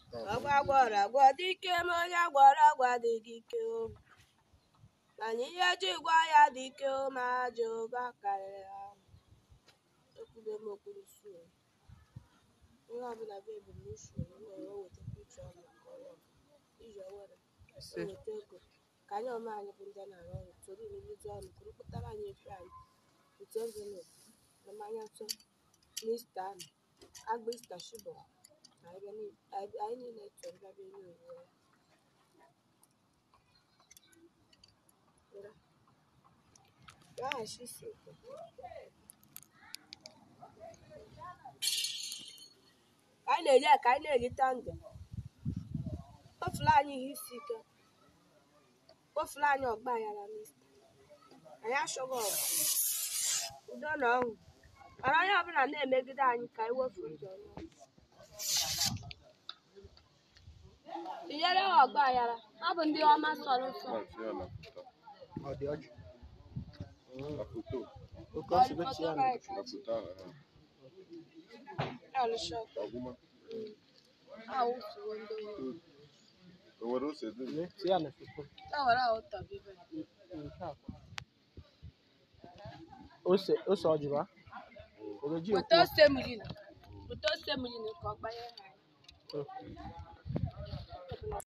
ọgwa gwọrọ agwọ dike ma onye gwọrọ agwa adịghị ike o mana ihe ji gwa ya dị ike o ma ajọ ụgwọ karịrị ha ekwube m okpuru suo ihe ọbụla bụ ebumnuche o nwere o wetakwa uche ọma nke ọrụ iji owere ise weta ego ka anyị ọma anyị bụ ndị na-arụ ọrụ toro irurite ọnụ kwuru kpụtara anyị efe anyị otu envelop na mmanya nsọ n'ista ahụ agba ista shibọ anyị bịa ni- anyị- anyị niile chọrọ bịa bịa nye onwe ya Ngwa. Laghachi isi ite. ka anyị na-eji ya ka anyị na-erite ndụ kpọfula anyị ihe isi ike kpọfula anyị ọgba aghara n'ista anyị achọghị ọgụ udo na ọṅụ mana onye ọbụla na-emegide anyị ka anyị wefu ụzọ n'ọṅụ. tinyere ha ọgba aghara ọ bụ ndị ọma sọrọ nsọ Maazị ya na foto. ọ dị ọjị Na foto. oke ọsibeti ya na Na foto ahụ. ha. alụsị ọgụ Ọgwụma. awụfuo ndị ohi. O nwere ose dum. Lee, tie ya na foto e were ahụ tọbibe nke a ose ose ọjị ba ogeji weta ekwu ose mmiri na weta ose mmiri na ka ọ gbanye ha Oh.